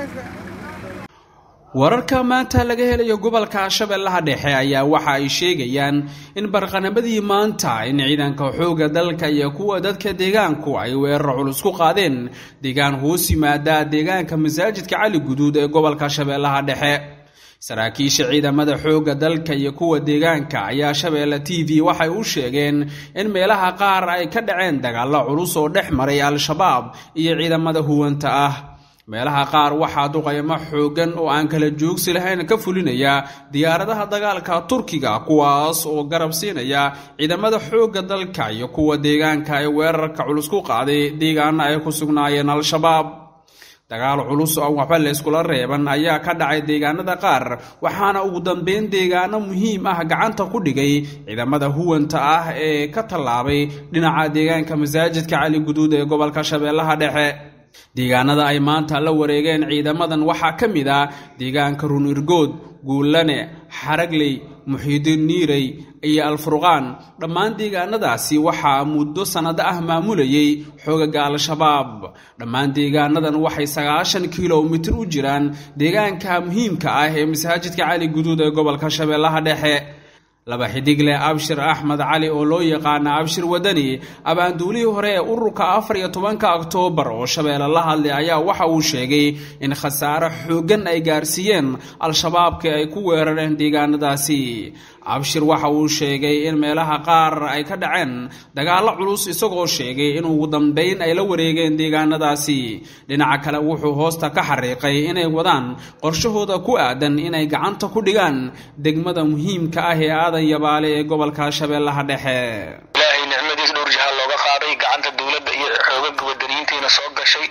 wararka maanta laga helayo gobolka shabeellaha dhexe ayaa waxa ay sheegayaan in barqanamadii maanta in ciidanka xoogga dalka iyo kuwa dadka deegaanku ay weerar culus ku qaadeen deegaan hoos yimaada deegaanka masaajidka cali guduud ee gobolka shabeellaha dhexe saraakiisha ciidamada xoogga dalka iyo kuwa deegaanka ayaa shabeelle t v waxay u sheegeen in meelaha qaar ay ka dhaceen dagaallo culus oo dhex maray al-shabaab iyo ciidamada huwanta ah meelaha qaar waxaa duqaymo xooggan oo aan kala joogsi lahayn ka fulinaya diyaaradaha dagaalka turkiga kuwaas oo garab siinaya ciidamada xoogga dalka iyo kuwa deegaanka ee weerarka culus ku qaaday deegaana ay ku sugnaayeen al-shabaab dagaal culus oo waxba layskula reeban ayaa ka dhacay deegaanada qaar waxaana ugu dambeyn deegaano muhiim ah gacanta ku dhigay ciidamada huwanta ah ee ka tallaabay dhinaca deegaanka masaajidka cali guduud ee gobolka shabeellaha dhexe deegaanada ay maanta la wareegeen ciidamadan waxaa ka mid ah deegaanka runirgood guullane xaragley muxiidiin niirey iyo alfurqaan dhammaan deegaanadaasi waxaa muddo sannado ah maamulayay xoogaga al-shabaab dhammaan deegaanadan waxay sagaashan kilomitir u jiraan deegaanka muhiimka ah ee masaajidka cali guduud ee gobolka shabeellaha dhexe laba xidigle abshir axmed cali oo loo yaqaana abshir wadani abaanduulihii hore ee ururka afar iyo tobanka oktoobar oo shabeelle la hadlay ayaa waxa uu sheegay in khasaare xooggan ay gaarsiiyeen al-shabaabkii ay ku weerareen deegaanadaasi abshir waxa uu sheegay in meelaha qaar ay ka dhaceen dagaallo culus isagoo sheegay in ugu dambayn ay la wareegeen deegaanadaasi dhinaca kale wuxuu hoosta ka xariiqay inay wadaan qorshahooda ku aadan inay gacanta ku dhigaan degmada muhiimka ah ee aadan yabaale ee gobolka shabeellaha dhexe ilaahay nicmadiis dhowr jahaal looga qaaday gacanta dowladda iyo xoogaga wadaniyiintiina soo gashay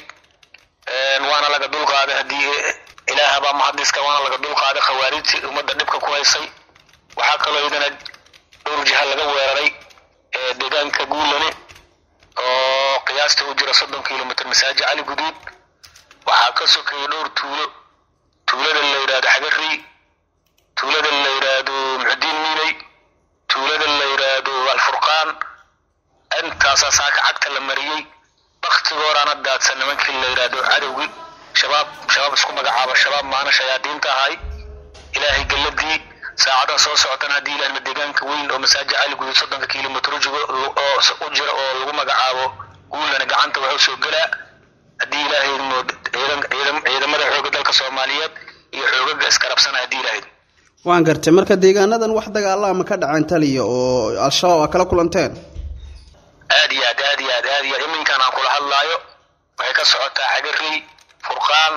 waana laga dulqaaday haddii ilaahbaa mahadiska waana laga dulqaaday khawaarijtii ummadda dhibka ku haysay waxaa kaloo idana dhowr jiha laga weeraray deegaanka guulane oo qiyaasta u jira soddon kilomitr masaajid cali guduud waxaa ka sokeeyay dhowr tuulo tuulada la yidhahdo xagarey tuulada la yidhaahdo muxudiin miiney tuulada la yidhaahdo alfurqaan intaasaa saaka cagta la mariyey baktigooraana daadsan nimankii la yidhaahdo cadowgii shabaab shabaab isku magacaaba shabaab maana shayaadiinta ahay ilaahay galladii saacadan soo socotan haddii ilahna deegaanka weyn oo masaajid cali guduud soddonka kilomitr u jira oo lagu magacaabo guulana gacanta waxuu soo gelaa haddii ilaahay ciidamada xooga dalka soomaaliyeed iyo xoogaga iskarabsana haddii ilaahay waan gartay marka deegaanadan wax dagaala ma ka dhaceen taliya oo al-shabaab aa kala kulanteen aad iyo aad aad iyo aad aad iyo aad iminkan aan kula hadlaayo waxay ka socotaa xagarey furqaan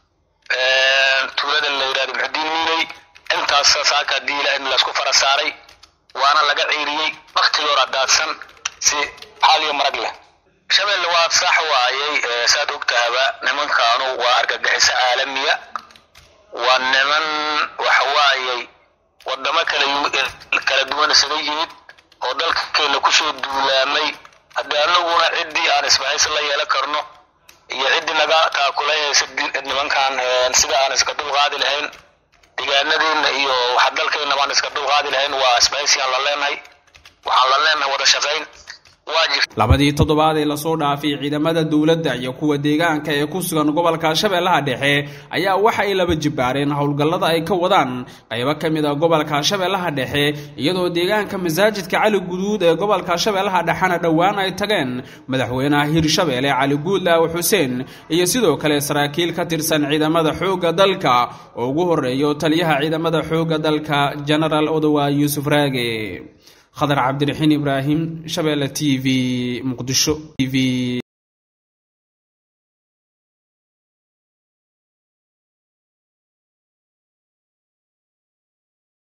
tuulada la yidhahdo muxudiin miiney intaas saaka haddii ilaahay laysku fara saaray waana laga ciiriyey baktigoora daadsan si xaal iyo marag leh shabeelle waa sax waayey saad ogtahaba nimankaanu waa argagixiso caalamiya waa niman waxawaayey wadamo kala kala duwan isaga yimid oo dalkakeena kusoo duulaamay haddii anaguna ciddii aan isbahaysi la yeelan karno iyo ciddii naga taakulayaysa nimankan sida aan iska dulqaadi lahayn deegaanadeena iyo waxa dalkeena baan iska dulqaadi lahayn waa isbahaysigaan la leenahay waxaan la leenahay wada shaqayn labadii toddobaad ee lasoo dhaafay ciidamada dowladda iyo kuwa deegaanka ee ku sugan gobolka shabeellaha dhexe ayaa waxa ay laba jibbaareen howlgallada ay ka wadaan qaybo ka mid a gobolka shabeellaha dhexe iyadoo deegaanka masaajidka cali guduud ee gobolka shabeellaha dhexena dhowaan ay tageen madaxweynaha hirshabeelle cali guudlaaw xuseen iyo sidoo kale saraakiil ka tirsan ciidamada xoogga dalka oo ugu horeeyo taliyaha ciidamada xoogga dalka genaraal odowa yuusuf raage khadar cabdiraxiin ibraahim shabeelle t v muqdisho t v